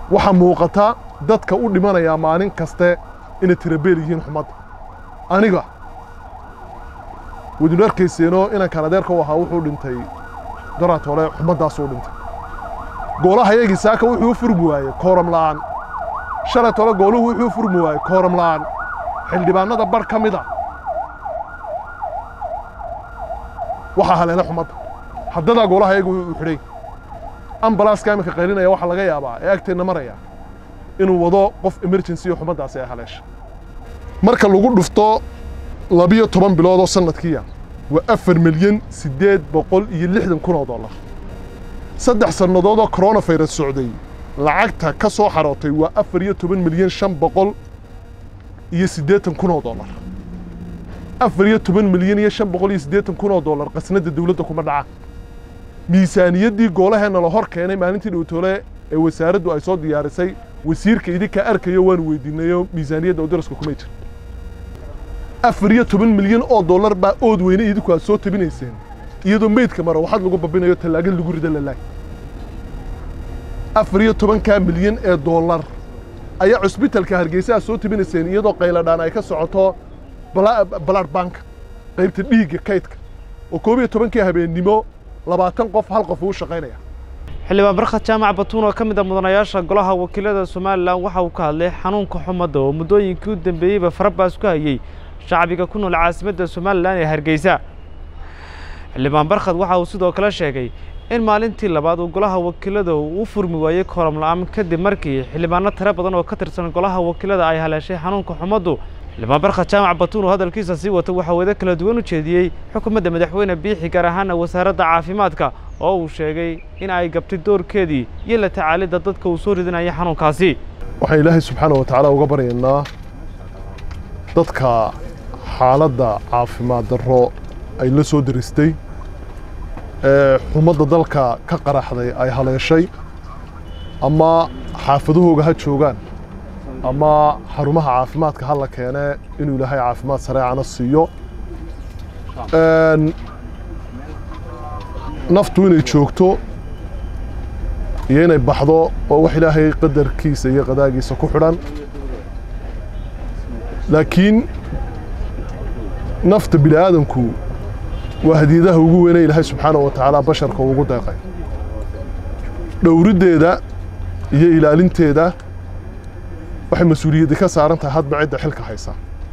waxaa muuqata dadka u dhimanayaa maalin kaste inay tirabeel yihiin xumadda aniga wadinu arkayseenoo inankan adeerka u ahaa wuxuu dhintay daraatole xumaddaasuu dhintay goolaha yagii saaka wuxuu u furmi waayey kooram la'aan shalay tole gooluhu wuxuu u furmi waayey kooram la'aan xildhibaanada bar ka mid a waxaa haleela xumadda haddadaa goolaha yagu u xidhay ambalaaska iminka qaylinaya waxaa laga yaabaa ee agteenna maraya inuu wado qof emergency oo xumaddaasi ay haleesha marka lagu dhufto labiyo toban bilood oo sanadkiiya waa afar milyan siddeed boqol iyo lixdan kun oo dollar saddex sannadood oo coronavirus socday lacagta ka soo xarootay waa afar iyo toban milyan shan boqol iyo siddeetan kun oo dollar afar iyo toban milyan iyo shan boqol iyo siddeetan kun oo dollar qasnadda dawladda kuma dhaca miisaaniyaddii goolaheenna la hor keenay maalintii dhowtoole ee wasaaraddu ay soo diyaarisay wasiirka idinkaa arkayo waanu weydiinayo miisaaniyadda oo daraska kumay jir afar iyo toban milyan oo dollar baa ood weyne idinku aad soo tabinayseen iyadoo meydka mara waxaad lagu babinayo tallaagan lagu rida lalaay afar iyo tobankaa milyan ee dollar ayaa cusbitalka hargeysa aad soo tabinayseen iyadoo qayladhaan ay ka socoto balaad banka qaybta dhiigga kaydka oo koob iyo tobankii habeennimo labaatan qof hal qof uu shaqaynaya xildhibaan barkhad jaamac batuun oo ka mid a mudanayaasha golaha wakiilada somalilan waxa uu ka hadlay xanuunka xumadda oo muddooyinkii u dambeeyeyba farabaas ku hayey shacbiga ku nool caasimadda somalilan ee hargeysa xildhibaan barkhad waxa uu sidoo kale sheegay in maalintii labaad uu golaha wakiilada uu u furmi waayey kooram la'aan kadib markii xildhibaano tiro badan oo ka tirsan golaha wakiilada ay haleeshay xanuunka xumaddu xildhibaan barkhad jaamac batuun oo hadalkiisa sii wata waxaa wada kala duwan u jeediyey xukuumadda madaxweyne biixi gaar ahaana wasaaradda caafimaadka oo uu sheegay in ay gabtay doorkeedii iyo la tacaalidda dadka uu soo ridinaya xanuunkaasi waxaan ilaahay subxaana wa tacaala uga baryaynaa dadka xaaladda caafimaad darro ay la soo daristay ee xumadda dalka ka qaraxday ay haleeshay ama xaafadahooga ha joogaan ama xarumaha caafimaadka ha la keene inuu ilaahay caafimaad sareecana siiyo naftu inay joogto iyo inay baxdo oo wax ilaahay qadarkiisa iyo qadaagiisa ku xidhan laakiin nafta bini aadanku waa hadiyadaha ugu weynay ilaahay subxaana wa tacaala basharka ugu deeqay dhowriddeeda iyo ilaalinteeda waxay mas-uuliyaddi ka saaran tahay hadba cidda xilka haysa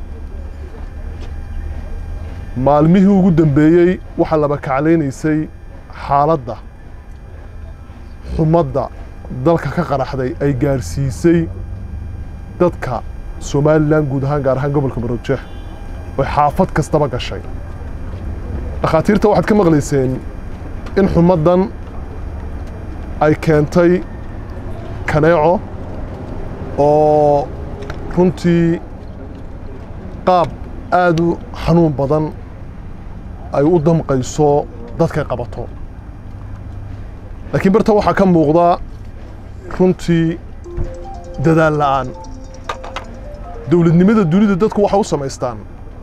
maalmihii ugu dambeeyey waxaa laba kaclaynaysay xaaladda xumadda dalka ka qaraxday ay gaadhsiisay dadka somalilan guud ahaan gaar ahaan gobolka maroodjeex oy xaafad kastaba gashay dhakhaatiirta waxaad ka maqlayseen in xumaddan ay keentay kaneeco oo runtii qaab aad u xanuun badan ay u damqayso dadkay qabato laakiin barta waxaa ka muuqda runtii dadaal la'aan dowladnimada dunida dadku waxay u samaystaan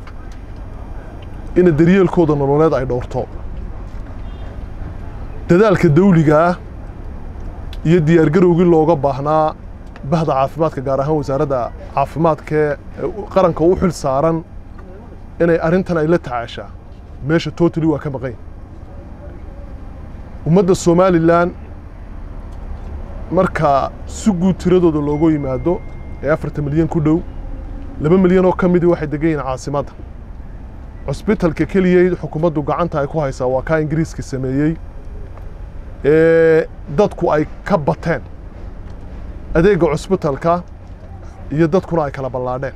ina daryeelkooda nololeed ay dhowrto dadaalka dawligaah iyo diyaargarowgii looga baahnaa bahda caafimaadka gaar ahaan wasaaradda caafimaadkee qaranka u xil saaran inay arrintan ay la tacaashaa meesha totally waa ka maqan ummadda somalilan marka si guud tiradooda loogu yimaado ee afartan milyan ku dhow laba milyan oo ka midii waxay degan yihiin caasimadda cusbitalka keliya xukuumaddu gacanta ay ku haysaa waa kaa ingiriiska sameeyey ee dadku ay ka bateen adeegga cusbitalka iyo dadkuna ay kala ballaadheen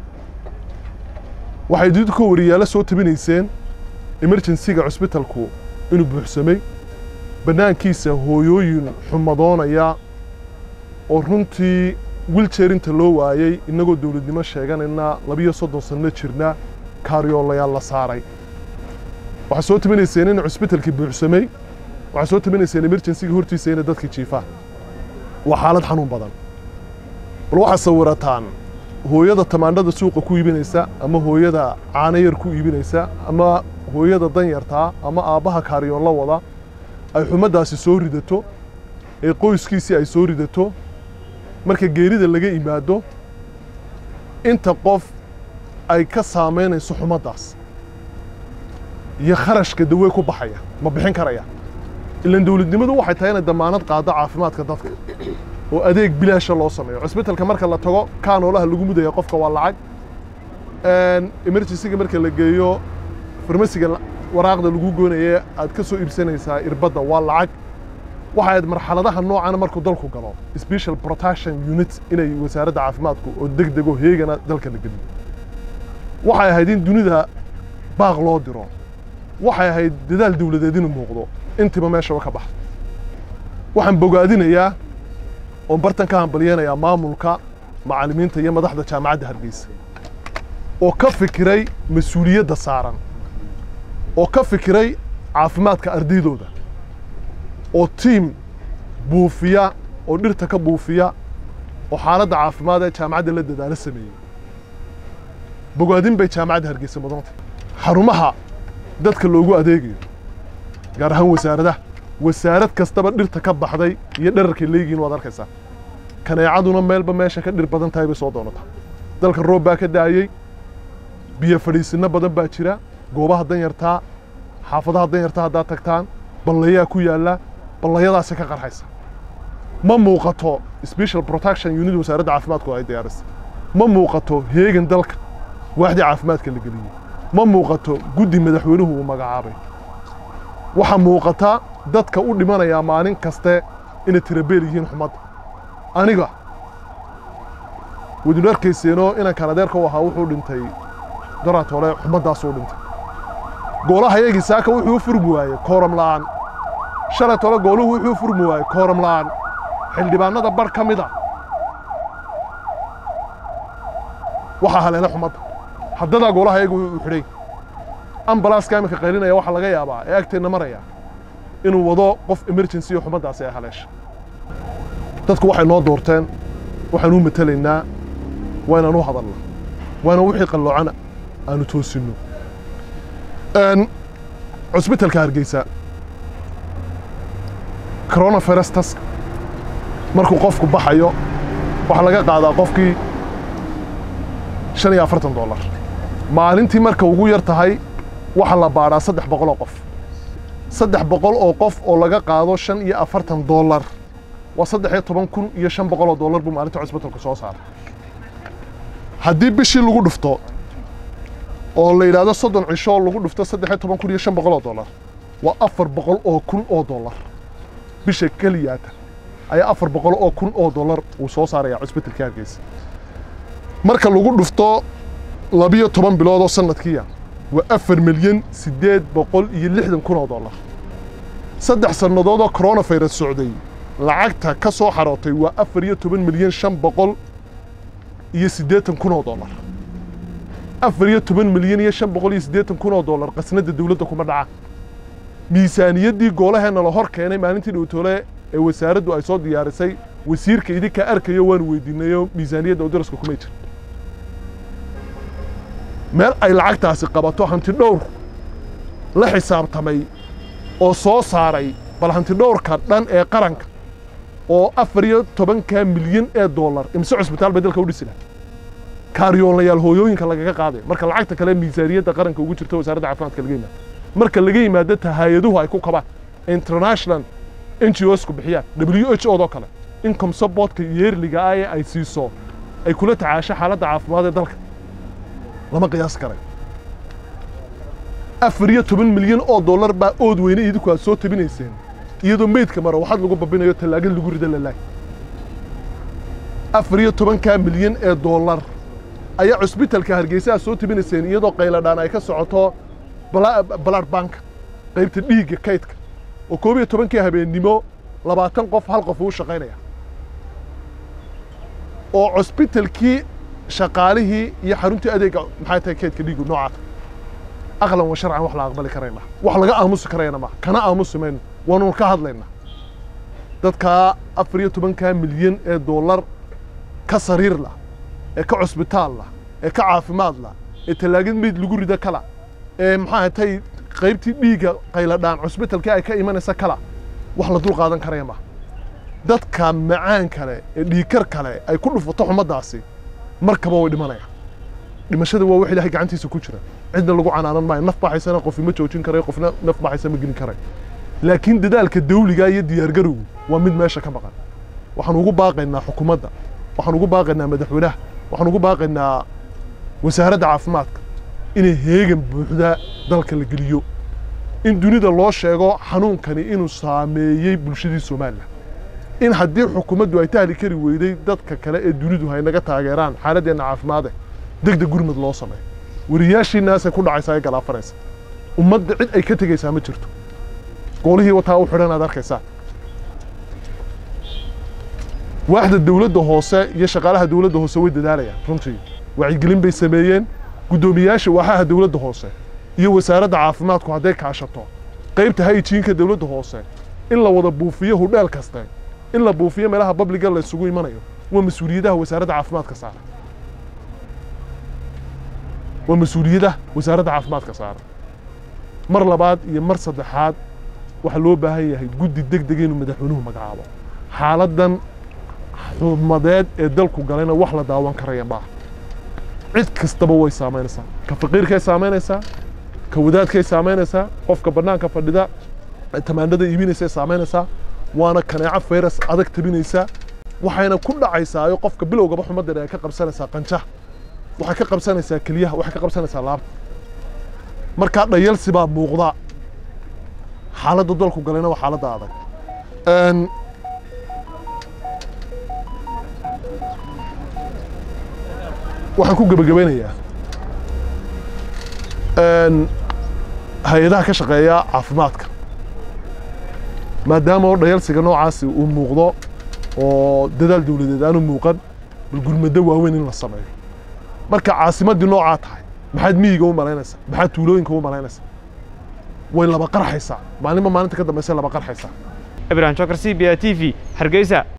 waxay idinku wariyaalo soo tabinayseen emerjensiga cusbitalku inuu buuxsamay bannaankiisa hooyooyin xumadoonaya oo runtii wiljeerinta loo waayey innagoo dowladnimo sheeganayna labiyo soddon sanno jirna kaaryoolayaal la saaray waxaa soo tabinayseen in cusbitalkii buuxsamay waxaa soo tabinayseen emerjensiga hortiisa inay dadkii jiifaan waa xaalad xanuun badan bal waxaad sawirataan hooyada tamaandhada suuqa ku iibinaysa ama hooyada caano yar ku iibinaysa ama hooyada danyartaa ama aabbaha kaaryoon la wada ay xumaddaasi soo ridato ee qoyskiisii ay soo ridato marka geerida laga yimaado inta qof ay ka saamaynayso xumaddaas iyo kharashka dawe ku baxaya ma bixin karaya ilan dowladnimadu waxay tahay inay damaanad qaado caafimaadka dadka oo adeeg bilaasha loo sameeyo cusbitalka marka la tago kaanoolaha lagu mudaya qofka waa lacag emergencyga marka la geeyo farmasiga waraaqda lagu goonaye aad ka soo iibsanaysaa irbadda waa lacag waxa ayd marxaladaha noocana markuu dalku galo special protection unit inay wasaaradda caafimaadku oo deg dego heegana dalka la geliyo waxay ahayd in dunida baaq loo diro waxay ahayd dadaal dawladeed inuu muuqdo intiba meeshaba ka baxda waxaan bogaadinayaa oon bartan ka hambalyeynayaa maamulka macallimiinta iyo madaxda jaamacadda hargeysa oo ka fikiray mas-uuliyadda saaran oo ka fikiray caafimaadka ardaydooda oo tiim buufiya oo dhirta ka buufiya oo xaaladda caafimaad ee jaamacadda la dadaalo sameeyey bogaadin bay jaamacadda hargeysa mudanta xarumaha dadka loogu adeegayo gaar ahaan wasaaradaha wasaarad kastaba dhirta ka baxday iyo dherarkay leegihiin waad arkaysaa kaneecaduna meelba meesha ka dhir badan tahay bay soo doonataa dalka roob baa ka daayey biyo fadhiisinno badan baa jira goobaha danyartaa xaafadaha danyartaa haddaad tagtaan ballayaa ku yaalla ballayadaasi ka qarxaysa ma muuqato special protection unit wasaaradda caafimaadku ay diyaarisay ma muuqato heegan dalka waaxdii caafimaadka la geliyey ma muuqato guddi madaxweynuhu uu magacaabay waxaa muuqata dadka u dhimanayaa maalin kaste inay tirabeel yihiin xumadda aniga wadinu arkayseenoo inaan kanadeerka u ahaa wuxuu dhintay daraatole xumaddaasuu dhintay goolaha yagii saaka wuxuu u furmi waayey kooram la'aan shalay tole gooluhu wuxuu u furmi waayey kooram la'aan xildhibaanada bar ka mid a waxaa haleela xumadda haddadaa goolaha yagu uu xidhay ambalaaska iminka qaylinaya waxaa laga yaabaa ee agteenna maraya inuu wado qof emergency oo xumaddaasi ay haleesha dadku waxay noo doorteen waxaan u matelaynaa waa inaan u hadalna waa inaan wixii qalloocana aanu toosinno cusbitalka hargeysa coronavirus task markuu qofku baxayo waxaa laga qaadaa qofkii shan iyo afartan dollar maalintii marka ugu yar tahay waxaa la baadhaa saddex boqol oo qof saddex boqol oo qof oo laga qaado shan iyo afartan dollar waa saddex iyo toban kun iyo shan boqol oo dollar buu maalinta cusbitalku soo saaray haddii bishii lagu dhufto oo la yidhaahdo soddon cisho lagu dhufto saddex iyo toban kun iyo shan boqol oo dollar waa afar boqol oo kun oo dollar bisha keliyaata ayaa afar boqol oo kun oo dollar uu soo saaraya cusbitalka hargeysa marka lagu dhufto labiyo toban bilood oo sanadkiiya waa afar milyan siddeed boqol iyo lixdan kun oo dollar saddex sannadood oo coronavirus socday lacagta ka soo xarootay waa afar iyo toban milyan shan boqol iyo siddeetan kun oo dollar afar iyo toban milyan iyo shan boqol iyo siddeetan kun oo dollar qasnadda dawladda kuma dhaca miisaaniyaddii goolaheenna la hor keenay maalintii dhowtoole ee wasaaraddu ay soo diyaarisay wasiirka idinka arkayo waanu weydiinayo miisaaniyadda oo daraska kumay jir meel ay lacagtaasi qabato hanti dhowr la xisaabtamay oo soo saaray bal hanti dhowrka dhan ee qaranka oo afar iyo tobanka milyan ee dollar imse cusbitaal bay dalka u dhisi laha kaaryoolayaal hooyooyinka lagaga qaaday marka lacagta kale miisaaniyadda qaranka ugu jirta wasaaradda caafimaadka laga yimaado marka laga yimaado tahayaduhu ay ku kabaan international n g osku bixiyaan w h o doo kale income supportka yeerliga ah ee ay siiso ay kula tacaasho xaaladda caafimaad ee dalka lama qiyaas karay afar iyo toban milyan oo dollar baa ood weyne idinku aad soo tabinayseen iyadoo meydka maro waxaad lagu babinayo tallaagad lagu rida lalaay afar iyo tobankaa milyan ee dollar ayaa cusbitalka hargeysa aad soo tabinayseen iyadoo qayladhaan ay ka socoto blood bank qaybta dhiigga kaydka oo koob iyo tobankii habeennimo labaatan qof hal qof uu shaqaynaya oo cusbitalkii shaqaalihii iyo xaruntii adeega maxay tahay kaydka dhiigu noocaata aqlan wa sharcan wax la aqbali karayna wax laga aamusi karayna ma kana aamusi mayno waanu ka hadlaynaa dadkaa afar iyo tobankaa milyan ee dollar ka sariir lah ee ka cusbitaal lah ee ka caafimaad lah ee tallaagad meyd lagu rida kala ee maxaa tay qaybtii dhiigga qayladhaan cusbitalkii ay ka imanaysa kala wax la dul qaadan karaya ma dadka macaan kale ee dhiikar kale ay ku dhufato xumaddaasi markaba way dhimanayaan dhimashada waa wax ilaahay gacantiisa ku jira cidna lagu canaanan maayo naf baxaysana qofi ma joojin karayo qofna naf baxaysa ma gelin karayo laakiin dadaalka dawliga iyo diyaargarowgu waa mid meesha ka maqan waxaan ugu baaqaynaa xukuumadda waxaan ugu baaqaynaa madaxweynaha waxaan ugu baaqaynaa wasaaradda caafimaadka inay heegan buuxda dalka la geliyo in dunida loo sheego xanuunkani inuu saameeyey bulshadii somalilan in haddii xukuumaddu ay tahli kari weyday dadka kale ee dunidu hay naga taageeraan xaaladeenna caafimaade deg deg gurmad loo sameeyo wariyaashiinaasay ku dhacaysaa ee galaafanaysa ummadda cid ay ka tegaysaa ma jirto goolihii wataa u xidhan aad arkaysaa waaxda dawladda hoose iyo shaqaalaha dawladda hoose way dadaalayaan runtii wacyigelin bay sameeyeen guddoomiyaasha waaxaha dawladda hoose iyo wasaaradda caafimaadku hadday kaashato qaybta hayjiinka dawladda hoose in la wada buufiyo hudheel kaste in la buufiyo meelaha babliga la isugu imanayo waa mas-uuliyadaha wasaaradda caafimaadka saara waa mas-uuliyadaha wasaaradda caafimaadka saara mar labaad iyo mar saddexaad waxaa loo baahan yahay guddi deg deg inuu madaxweynuhu magacaabo xaaladdan xumadeed ee dalku galayna wax la daawan karaya maaha cid kastaba way saamaynaysaa ka faqiirkay saamaynaysaa ka wadaadkay saamaynaysaa qofka bannaanka fadhida tamaandhada iibinaysay saamaynaysaa waana kaneeco fayras adag tabinaysaa waxayna ku dhacaysaa oo qofka bilowgaba xumaddan ay ka qabsanaysaa qanjaha waxay ka qabsanaysaa keliyaha waxay ka qabsanaysaa laabta markaa dhayalsi baa muuqda xaaladda dalku galayna waa xaaladda adag waxaan ku gebagabaynayaa hay-adaha ka shaqeeya caafimaadka maadaama oo dhayalsiga noocaasi uu muuqdo oo dadaal dawladeed aanu muuqan bal gurmado waaweyn in la sameeyo marka caasimaddii noocaa tahay maxaad miyiga u malaynaysaa maxaad tuulooyinka u malaynaysaa way laba qarxaysaa maalinba maalinta ka dambaysa laba qarxaysaa ibrahim jokar c b a t v hargeysa